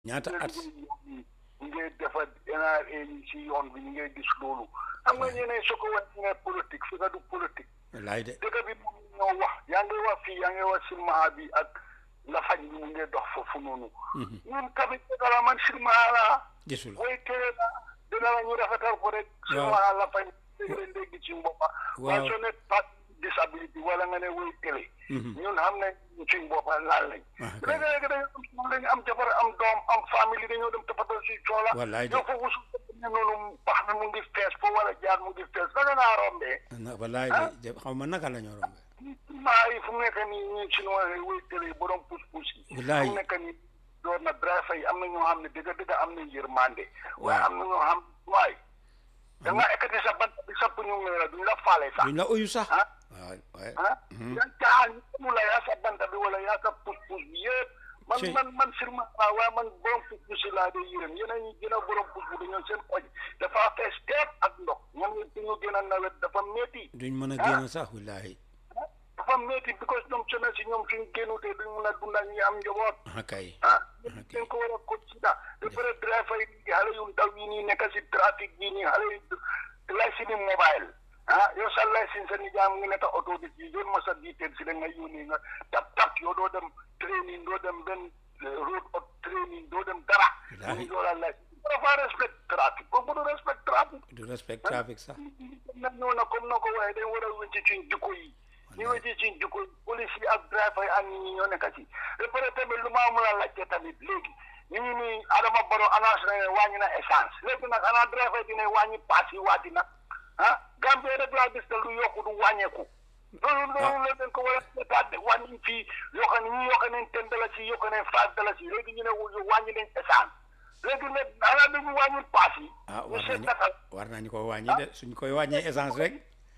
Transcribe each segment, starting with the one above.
ñaata at ñu ngay defar NRA yi ci yoon bi ñu ngay gis loolu xam nga ñeneen su ko wax ñu ngay politique fi nga du politique wallaay de dëkk bi moom ñoo wax yaa ngi wax fii yaa ngi wax silmaha bi ak lafañ bi mu ngi dox foofu noonu ñun tamit dëgg la man silmaha la gisul booy tere la dëgg la ñu rafetal ko rek silmaha lafañ dégg leen dégg ci mboppa waaye soo ne pas disability wala nga ne woy télé ñun xam ne suñ boppa laal lañ léegi-léegi dañu am dañu am jabar am doom am famille dañoo dem toppatoo si coola wallaay de yow foofu su ne noonu pax mi mu ngi fees fo wala jaar mu ngi fees da nga naa rombee na wallaay de xaw ma naka la ñoo rombe maa yi fu mu nekk nii ñi chinois yi woy télé borom pousse pousse yi Wallaay. fu mu nekk nii door na driver yi am na ñoo xam ne dëgg dëgg am na yërmande waaye am na ñoo xam waay da nga ekkati sa bant bi sapp ñu ngi la duñ la faale sax duñ la uyu sax ah waaw waaye ah yaa caaxaan mu la yaa sa banta bi wala yaa sa pousse pousse bi yëpp man Ci- man man firma waaw waaye man borom pousse pousse yi laa dee yërëm yeneen ñi gën a borom pousse pousse dañoo seen koñ dafa fees teep ak ndox ñoom ñu ñu gën a nawet dafa métti duñ mën a génn sax wallaay dafa métti because ñoom sona si ñoom suñ génnutee duñ mun a dundal ñi am njaboot ah kay ah ok. dañ ko war a consider de pare driver yi xale yu ndaw yi nii nekk si trafic yi nii xale yu licence mobile ah yow sa licence sa nijaam ngi nekk auto bi ci yoon ma sa detail si da nga yónnee nga tap tap yow doo dem training doo dem benn eh, road of training doo dem dara Wallaahi. ñu doo la licence dafa respect trafic boobu du respect trafic du respect trafic sax nag ñëw na comme noo ko waxee dañ war a wécc ci jikko yi ñu wécc ci jikko yi police yi ak driver yi ak nit ñi ñoo nekk ci ba pare tamit lu ma mën a laajte tamit léegi ñu ngi nii Adama Barrow annonce na ne wàññi na essence léegi nag xanaa driver dina wàññi paas yi waati nag ah Gambie rek laa gis te lu yokku du wàññeeku loolu loolu la dañ ko war a seetaat de wàññi fii yokk nañ ñu yokk nañ ten dalasi yokk nañ five dalasi léegi ñu ne wu- wàññi nañ essence léegi nag xanaa dañu wàññi paas yi ah ñu war seet nañu nakal war nañu ko wàññi de suñ koy wàññee essence rek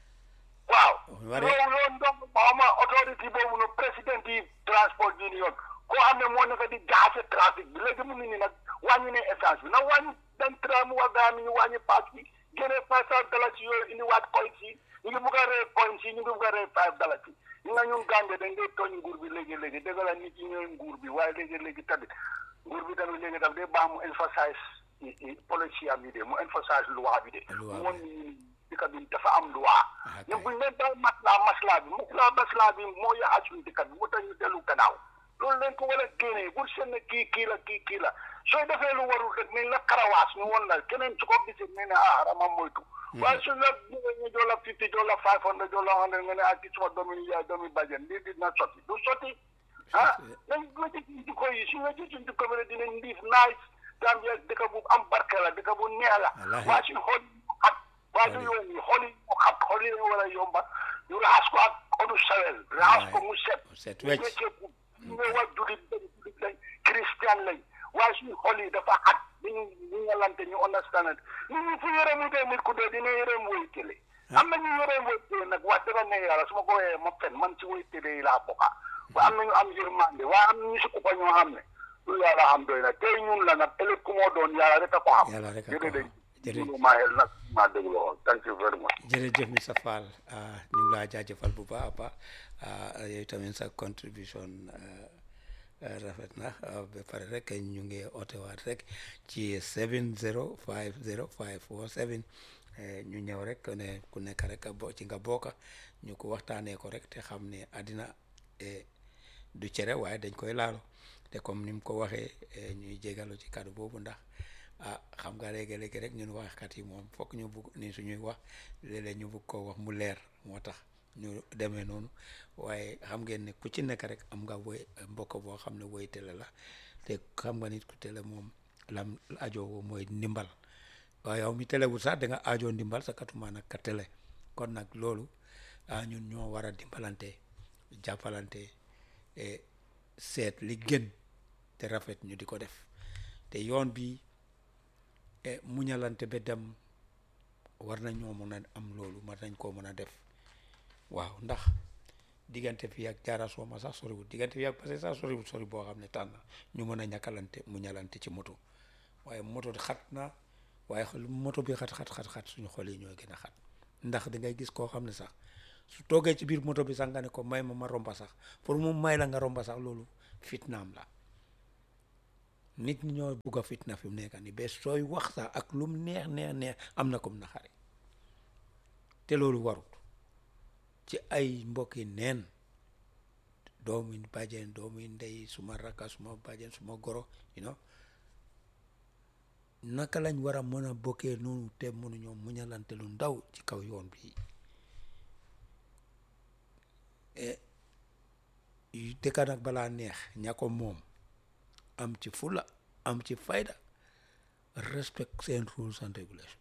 waaw Wari- yow yoon donc xawma autorité boobu no président yi transport union koo xam ne moo nekk di jaase trafic bi léegi mu ngi nii nag wàññi ne essence bi nag wàññi dañ tra mu wax gaa mi ñu wàññi pass bi génne five cent dalasi yooyu indi waat coins yi ñu ngi bugg a rey coins yi ñu ngi bugg a rey five dalasi ñu nga ñun Gambie dañ dee tooñ nguur bi léegi-léegi dëgg la nit ñi ñooy nguur bi waaye léegi-léegi tamit nguur bi tamit léegi daf dee baax mu emphasize i- i- policy am yi de mu emphasize loi bi de Loi bi. moom ñi dëkk bi dafa am loi Ah, ñun kay. buñ leen daal maslaa maslaa bi maslaa maslaa bi moo yàq suñu dëkk bi moo tax ñu dellu gannaaw loolu leen ko war a génnee bul seen ne kii kii la kii kii la soo defee lu warul rek nañ la karawaas ñu woon la keneen su ko gisee ne ne ah xarama moytu waaye suñ la bëggee ñu jox la fifty jox la five hundred jox la hundred nga ne ah kii suma doomi yaay doomi bàjjen lii dina sotti du sotti ah nañ wécci suñ jikko yi suñ wécci suñ jikko bi rek dinañ liif nice Gambia dëkk bu am barke la dëkk bu neex la Wallaahi. waaye suñ xool ak waa du yoon yi xool yi mu xam xool yi dañu war a yomba ñu raxas ko ak odu sawel raxas ko mu set set ñu wecc wecceeku ñu nga wax julit lañ julit lañ christian lañ waaye suñu xol yi dafa xat dañu ñu ngalante ñu understand it nit ñi fu yërëm dee nit ku dee dina yërëm woy télé am na ñu yërëm woy télé nag wax dëgg ne yàlla su ma ko waxee ma fen man ci woy télé yi laa bokka waaye am na ñu am yërmande waaye am na ñu si ko fa ñoo xam ne lu yàlla xam doy na tey ñun la nag ëllëg ku moo doon yàlla rek a ko xam Yàlla rek a ko xam. jërëjëf Jërëjëf. jërëjëf maa xel nag maa déglu woon thank you very much jërëjëf Mr Fall ah, ñu ngi laa jaajëfal bu baax a baax ah, yow tamit sa contribution ah, ah, rafet na ah, ba pare rek ñu ngi ootewaat rek ci 7050547 eh, ñu ñëw rek ne ku nekk rek bo ci nga bokk ñu ko waxtaanee ko rek te xam ne àddina eh, du cere waaye dañ koy laalo te comme ni mu ko waxee eh, ñuy jégalu ci kàddu boobu ndax ah xam nga léegi-léegi rek ñun waxkat yi moom fokk ñu bugg ni suñuy wax léeg-léeg ñu bugg koo wax mu leer moo tax ñu demee noonu waaye xam ngeen ne ku ci nekk rek am nga woy mbokk boo xam ne woy tele la te xam nga nit ku tele moom lam ajoo mooy ndimbal waaye yow mi telewul sax da nga ajoo ndimbal sa katuma nag ka tele kon nag loolu ah ñun ñoo war a dimbalante jàppalante e seet li gën te rafet ñu di ko def te yoon bi e muñalante ba dem war nañoo mën a am loolu war nañ koo mën a def waaw ndax diggante fii ak jaara sooma sax soriwul diggante fii ak parce que sax soriwul sori boo xam ne tànn ñu mën a ñàkkalante muñalante ci moto waaye moto xat na waaye xol moto bi xat xat xat xat suñu xol yi ñooy gën a xat ndax da ngay gis koo xam ne sax su toogee ci biir moto bi sax nga ne ko may ma ma romba sax pour mu may la nga romba sax loolu fitnaam la nit ñi ñoo bugg a fitna fi mu nekk nii ba sooy wax sax ak lum neex neex neex am na kom naxari te loolu warut ci ay mbokki neen doomi bàjjen doomi ndey suma rakka suma bàjjen suma goro you know naka lañ war a mën a bokkee noonu te mënuñoo muñalante lu ndaw ci kaw yoon bi dëkka nag balaa neex ña ko moom am ci fula am ci fayda respect seen rules and regulation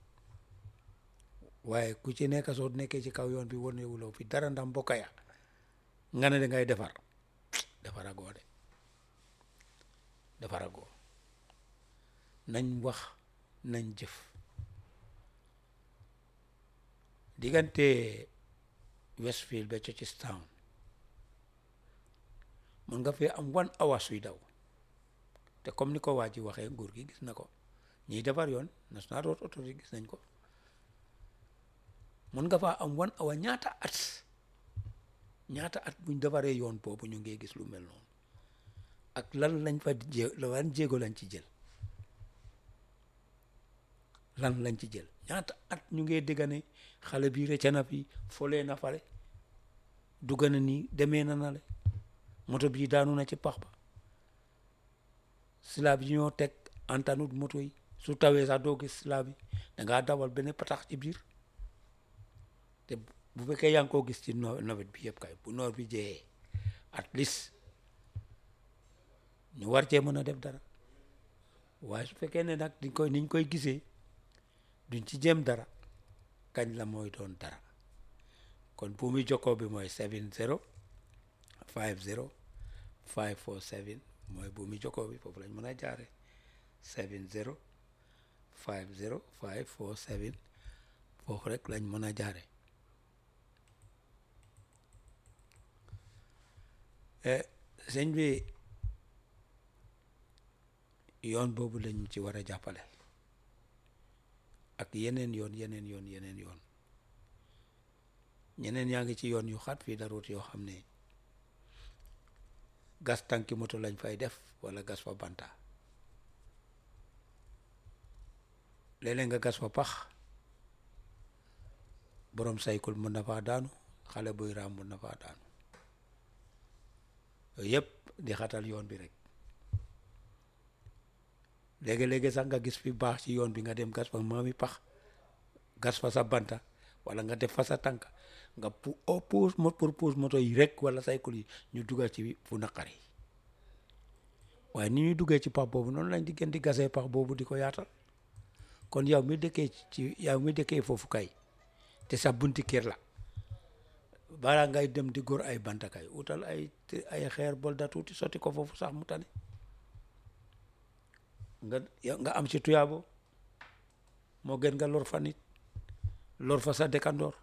waaye ku ci nekk soo nekkee ci kaw yoon bi wonewuloo fi dara ndax mbokka ya nga ne da ngay defar defaragoo de defaragoo nañ wax nañ jëf diggante Westfield ba Churchilltown mën nga fee am one hour suy daw te comme ni ko waa ji waxee nguur gi gis na ko ñiy defar yoon National Road Authority gis nañ ko mën nga faa am one hour ñaata at ñaata at buñ defaree yoon boobu ñu ngi gis lu mel noonu ak lan lañ fa jé lan jéego lañ ci jël lan lañ ci jël ñaata at ñu ngi dégg ne xale bi rëcc na fi folee na fale dugg na nii demee na nale moto bii daanu na ci pax ba silaa bi ñoo teg antanut moto yi su tawee sax doo gis silaa bi dangaa dawal benn patax ci biir te bu fekkee yaa ngi koo gis ci nawet bi yëpp kay bu noor bi jeexee at least ñu war cee mën a def dara waaye su fekkee ne nag diñ koy niñ koy gisee duñ ci jéem dara kañ la mooy doon dara kon bu muy jokkoo bi mooy seven zero five zero five four seven mooy bu muy jokkoo bi foofu lañ mën a jaare seven zero five zero five four seven foofu rek lañ mën a jaare sëñ bi yoon boobu lañ ci war a jàppale ak yeneen yoon yeneen yoon yeneen yoon ñeneen yaa ngi ci yoon yu xat fii daroot yoo xam ne gas tànki moto lañ fay def wala gas fa banta léeg-léeg nga gas fa pax borom saykul mën na faa daanu xale buy raam mën na faa daanu yooyu yëpp di xatal yoon bi rek léegi-léegi sax nga gis fi baax ci yoon bi nga dem gas fa maami pax gas fa sa banta wala nga def fa sa tànk nga pu o puus mo pour puus moto yi rek wala saykul yi ñu dugal ci fu naqari waaye ni ñuy duggee ci pax boobu noonu lañ di gën di gasee pax boobu di ko yaatal kon yow mi dëkkee ci yow mi dëkkee foofu kay te sa bunti kër la balaa ngay dem di góor ay banta kay utal ay ay xeer bol da tuuti sotti ko foofu sax mu tane nga nga am ci tuyaabo moo gën nga lor fa nit lor fa sa dëkkandoor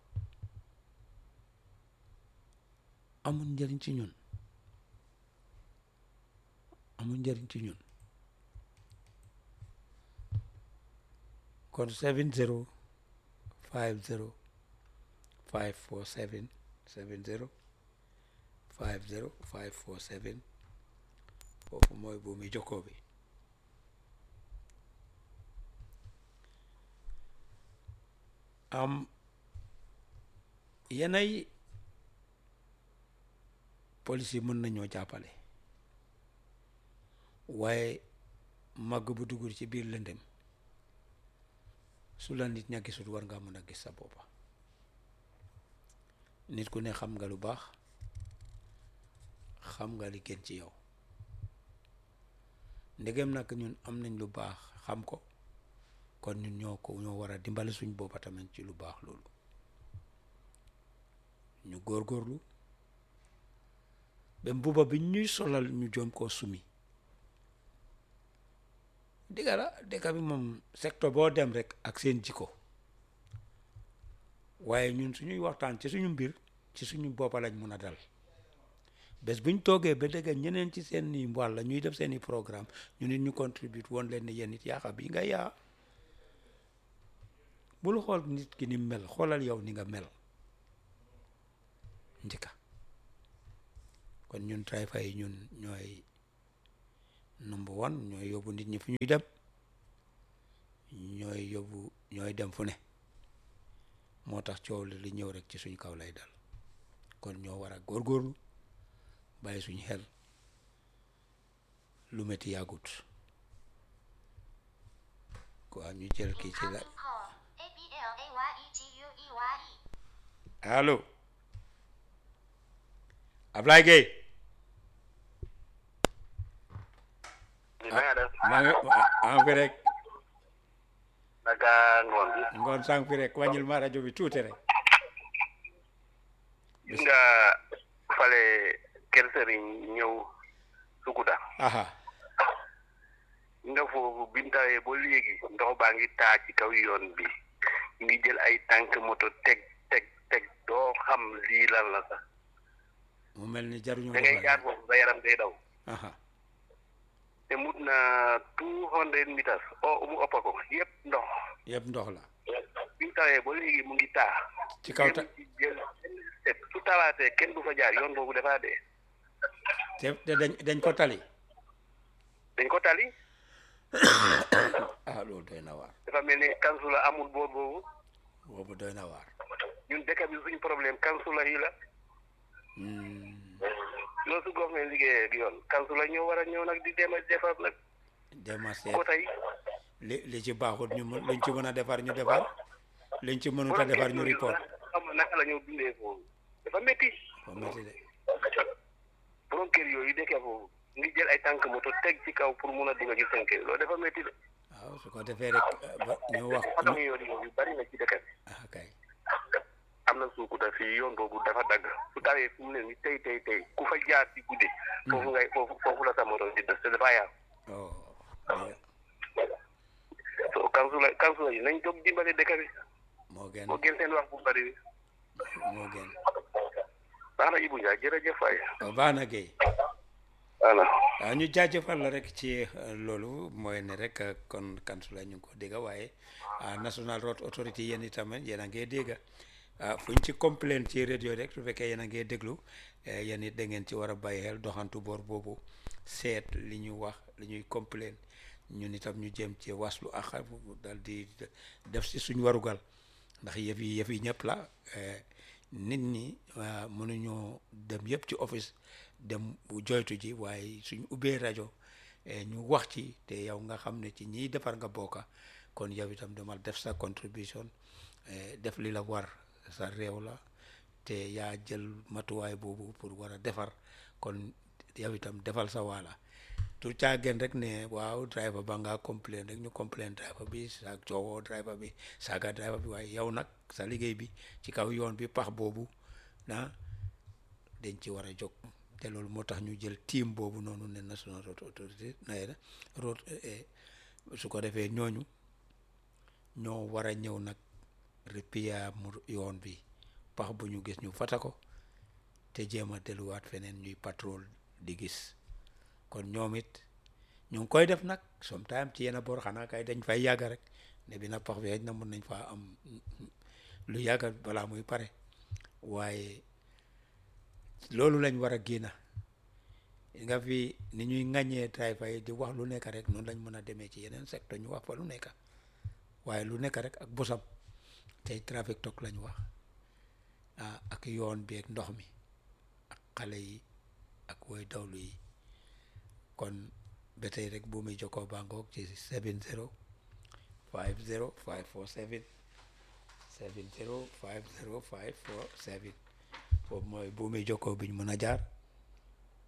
amul njëriñ ci ñun amul njëriñ ci ñun kon seven zero five zero five four seven seven zero five zero five four seven foofu mooy bu muy jokkoo bi am yenay police yi mën nañoo jàppale waaye màgg bu dugul ci biir lëndëm su la nit ña gisul war nga mën a gis sa boppa nit ku ne xam nga lu baax xam nga li gën ci yow ndegem nag ñun am nañ lu baax xam ko kon ñun ñoo ko ñoo war a dimbale suñ boppa tamit ci lu baax loolu ñu góorgóorlu ba mbuba bi ñuy solal ñu joom koo sumi digga la dëkk bi moom secteur boo dem rek ak seen jikko waaye ñun suñuy waxtaan ci suñu mbir ci suñu boppa lañ mun a dal bés buñ toogee ba dëgg ñeneen ci seen i wàll ñuy def seen i programme ñu nit ñu contribute woon leen ne yéen it yaaxa bi nga yaa bul xool nit ki ni mel xoolal yow ni nga mel njëkka kon ñun driver yi ñun ñooy number one ñooy yóbbu nit ñi fu ñuy dem ñooy yóbbu ñooy dem fu ne moo tax coow li li ñëw rek ci suñ kaw lay dal kon ñoo war a góorgóorlu bàyyi suñ xel lu métti yàggut waaw ñu jël kii ci la allo Ablaye Gueye na nga def maa ngi maa fi rek naka ngoon bi ngoon sànq fi rek wàññil ma rajo bi tuuti rek gis nga fale kër sëriñ ñëw sukuta aha nga foofu bintawee ba léegi ndox baa ngi taa ci kaw yoon bi ngi jël ay tànk moto teg teg teg doo xam lii lan la sax mu mel ni jaruñu da ngay jaar foofu sa yaram day daw aha te mut na two hundred meters o mu ëppa ko yëpp ndox yëpp ndox la bintawee ba léegi mu ngi taa ci kaw ta kenn ci jël benn step su tawaatee kenn du fa jaar yoon boobu dafaa dee te te dañ dañ ko tali dañ ko tali ah loolu doy na waar dafa mel ni kansula amul boor boobu boobu doy na waar ñun dëkk bi suñu problème kansula yi la Hmm, loolu su gox liggéeyee ak yoon kansula ñoo war a ñëw nag di dem a defar nag dema seet ko tey li li ci baaxut ñu mën luñ ci mën a defar ñu defar liñ ci mënut a defar ñu report xam nga naka la ñoo dundee foofu dafa métti fo métti de borom kër yooyu dëkkee foofu ngi jël ay tànk moto teg ci kaw pour mun a dugg ci seen kër loolu dafa métti de waaw su ko defee rek eh, ba ñu wax façon yoon yooyu bari na ci dëkk bi ah kay am na suukuta fii yoon boobu dafa dagg su tawee fu mu ne ni tey tey tey ku fa jaar ci guddi foofu ngay foofu foofu la sa moto di des te dafa yaa oh dëgg so kansula kansula yi nañ jóg dimbale dëkk bi moo gën moo gën seen wax bu bari bi moo gën baax na Ibou Ndiaye jërëjëf waay oh, baax na Guèye voilà waaw ñu jaajëfal la rek ci eh, loolu mooy ne rek eh, kon kansula ñu ngi ko dégg waaye ah, National Road Authority yéen itamit yéen a ngi dégg ah fu ñu ci complain ci rajo rek su fekkee yéen a ngi déglu eh, yéen it da ngeen ci war a bàyyi xel doxantu boor boobu seet li ñu wax li ñuy complain ñun itam ñu jéem ci waslu ak dal di def si suñ warugal ndax yëf yi yëf yi ñëpp la eh, nit ñi ah, mënuñoo dem yëpp ci office dem bu joytu ji waaye suñ ubbee rajo eh, ñu wax ci te yow nga xam ne ci ñiy defar nga bokka kon yow itam demal def sa contribution eh, def li la war sa réew la te yaa jël matuwaay boobu pour war a defar kon yow itam defal sa waala tu caageen rek ne waaw driver ba nga complain rek ñu complain driver bi sa coowoo driver bi saaga driver bi waaye yow nag sa liggéey bi ci kaw yoon bi pax boobu ah dañ ci war a jóg te loolu moo tax ñu jël team boobu noonu ne national road authority na road eh, su ko defee ñooñu ñoo war a ñëw nag repair mu yoon bi pax bu ñu gis ñu fata ko te jéem a delluwaat feneen ñuy patrol di gis kon ñoom it ñu ngi koy def nag sometime ci yenn boor xanaa kay dañ fay yàgg rek ne bi na pax bi na mën nañ faa am lu yàgg balaa muy pare waaye loolu lañ war a génna nga fi ni ñuy ŋàññee driver yi di wax lu nekk rek noonu lañ mën a demee ci yeneen secteur ñu wax fa lu nekk waaye lu nekk rek ak bosam tey trafic toog lañ wax ah ak yoon bi ak ndox mi ak xale yi ak woy dawlu yi kon ba tey rek bu muy jokkoo bangoog ci 70 50 547 70 50 547 foofu mooy bu muy jokkoo bi ñu mën a jaar